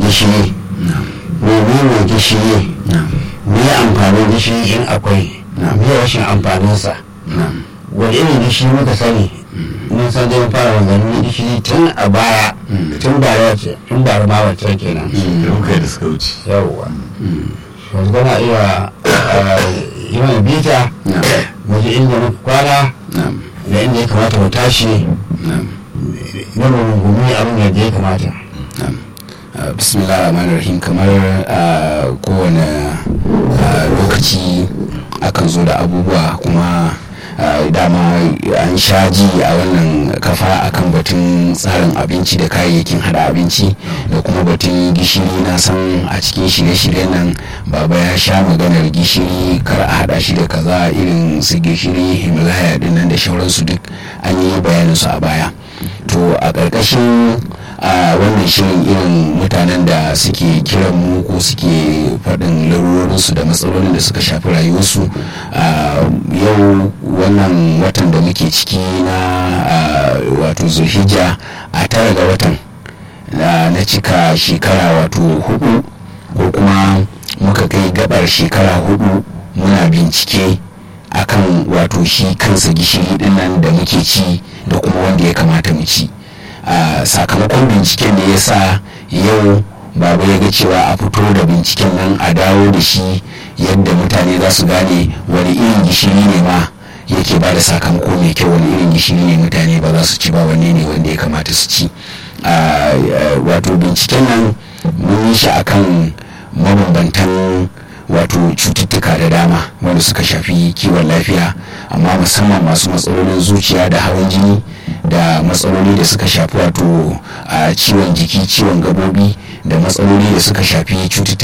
gishiri menene gishiri me amfanin gishiri in akwai me rashin amfaninsa wani irin gishiri muka sani mun san dai fara maganin gishiri tun a baya tun bara ce tun bara ma wacce kenan kai da suka wuce yawwa yanzu kana iya yi mana bita mu ji inda muka kwana da inda ya kamata mu tashi na rungumi abin da ya kamata bismillah rahman rahim kamar a kowane lokaci akan zo da abubuwa kuma dama an sha ji a wannan kafa akan batun tsarin abinci da kayayyakin hada abinci da kuma batun gishiri na san a cikin shirye-shiryen nan baba ya sha maganar gishiri kar a hada shi da kaza irin su gishiri himalaya dinnan da shauransu duk an yi bayanin su a baya to a ƙarƙashin a wannan shirin irin mutanen da suke kiran mu ko suke faɗin larurorinsu da matsalolin da suka shafi rayuwarsu yau wannan watan da muke ciki na wato zulhijja a tara ga watan na cika shekara wato hudu ko kuma muka kai gabar shekara hudu muna bincike akan wato shi kansa gishiri dinnan da muke ci da kuma wanda ya kamata mu ci Uh, sakamakon binciken da ya sa yau baba ya ga cewa a fito da binciken nan a dawo da shi yadda mutane za su gane wani irin gishiri ne ma yake ba da sakamako mai kyau wani irin gishiri ne mutane ba za su ci ba wanne ne wanda ya kamata su ci uh, uh, wato binciken nan mun yi shi akan mabambantan wato cututtuka da dama wanda suka shafi kiwon lafiya amma musamman masu matsalolin zuciya da hawan jini da matsaloli da suka shafi wato a ciwon jiki ciwon gabobi da matsaloli da suka shafi cututtuka